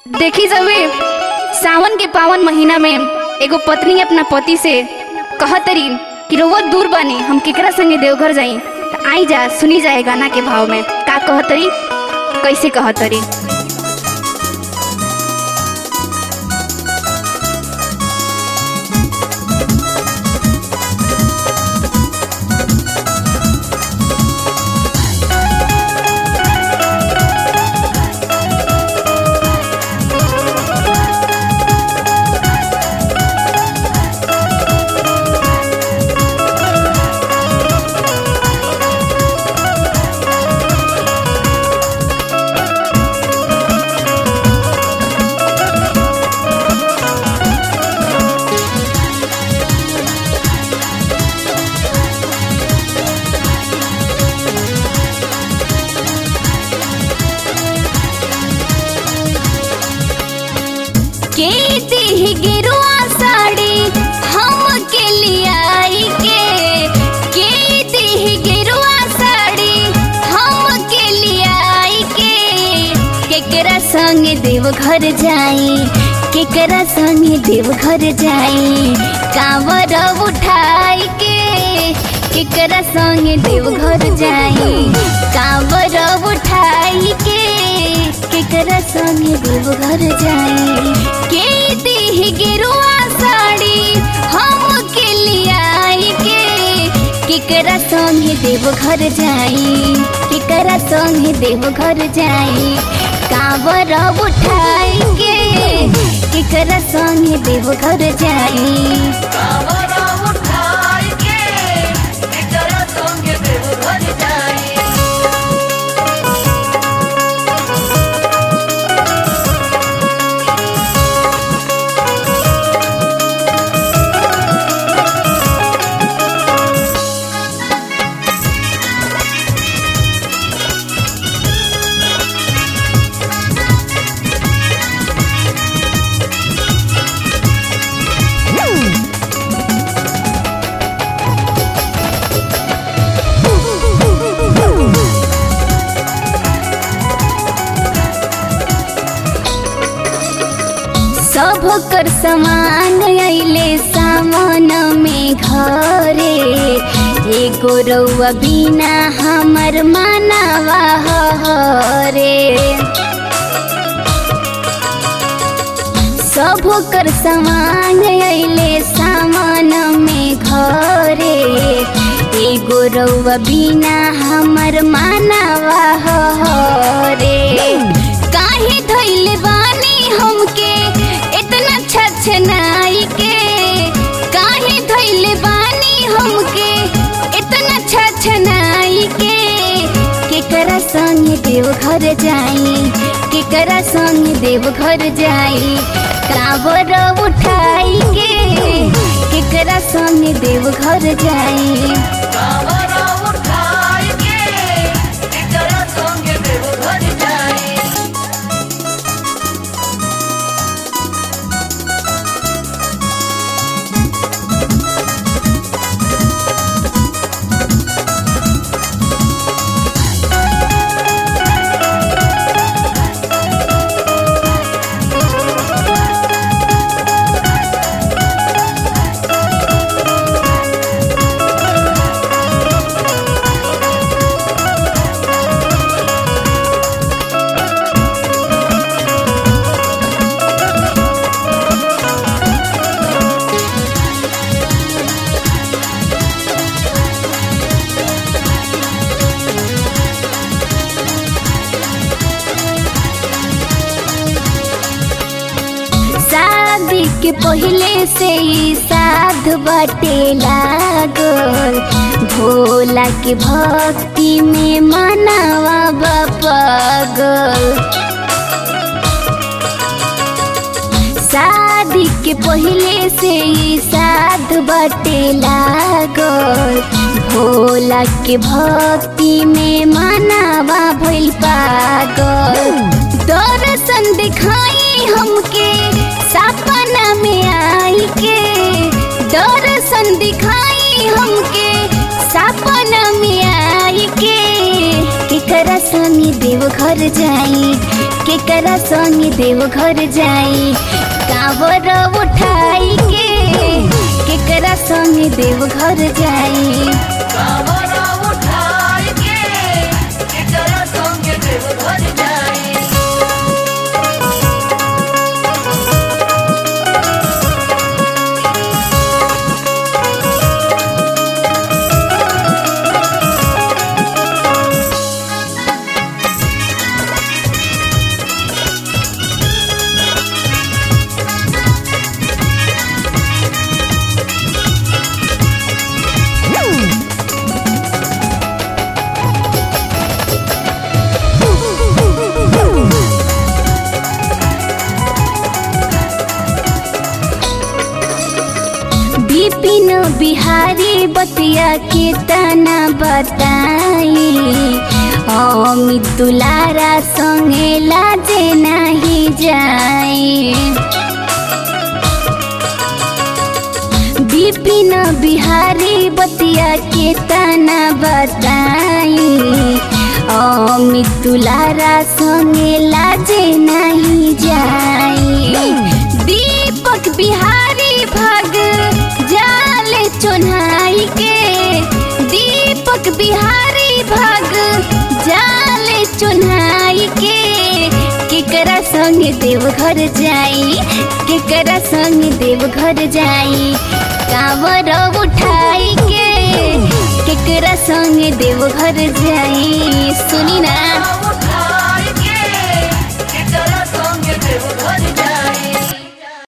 देखी जबे सावन के पावन महीना में एगो पत्नी अपना पति से कहतरी कि रउआ दूर बानी हम केकरा संगे देवघर जाई त आई जा सुनी जाए गाना के भाव में का कहतरी कैसे कहतरी के देह गेरुआ साड़ी हम के लियाई के के देह गेरुआ साड़ी हम के लियाई के केकरा संग देव घर जाई केकरा संग देव घर जाई कांवर उठाई के केकरा संग देव घर जाई कांवर उठाई के केकरा संग देव घर जाई के देह गेरुआ साड़ी हम के लियाई के केकरा संग देव घर जाई केकरा संग देव घर जाई कांवर उठाई के केकरा संग देव घर जाई सब कर समान अइले सामान में घरे एगो रउआ बिना हमर मानवा हरे सब कर समान अइले सामान में घरे एगो रउआ बिना हमर मानवा हरे काहे धइले बानी हमके इतना छछनाई के काहे धइले बानी हमके इतना छछनाई के केकरा संग देव घर जाई केकरा संग देव घर जाई काबर उठाई के केकरा संग देव घर जाई शादी के पहले से ही साध बाटे लागल भोला के भक्ति में मनावा पागल शादी के पहले से ही साध बाटे लागल भोला के भक्ति में मनावा भइल पागल दर्शन दिखाई हमके सपना में आई के दर्शन दिखाई हमके सपना में आई के केकरा संग देव देव घर जाई केकरा संगे देव घर जाई कावर उठाई के केकरा संगे देव घर जाई विपिन बिहारी बतिया के तना बताई अमित दुलारा संगे लाजे नहीं जाई विपिन बिहारी बतिया के तना बताई अमित दुलारा संगे लाजे नहीं जाई दीपक बिहारी भग जाले चुन्हाई के दीपक बिहारी भग जाले चुन्हाई के केकरा संग देव घर जाई केकरा संग देव घर जाई कांवर उठाई के केकरा संग देव घर जाई सुनी ना